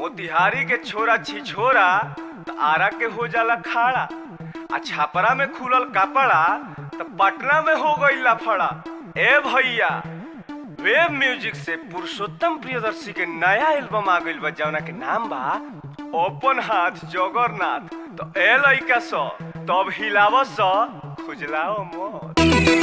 मोतिहारी के छोरा छिछोरा त आरा के हो जाला खाड़ा आ छापरा में खुलल कपड़ा त पटना में हो गई लफड़ा ए भैया वेब म्यूजिक से पुरुषोत्तम प्रियदर्शी के नया एल्बम आ गइल बा जौना के नाम बा ओपन हाथ जगरनाथ तो ए लइका स तब हिलाव स खुजलाओ मत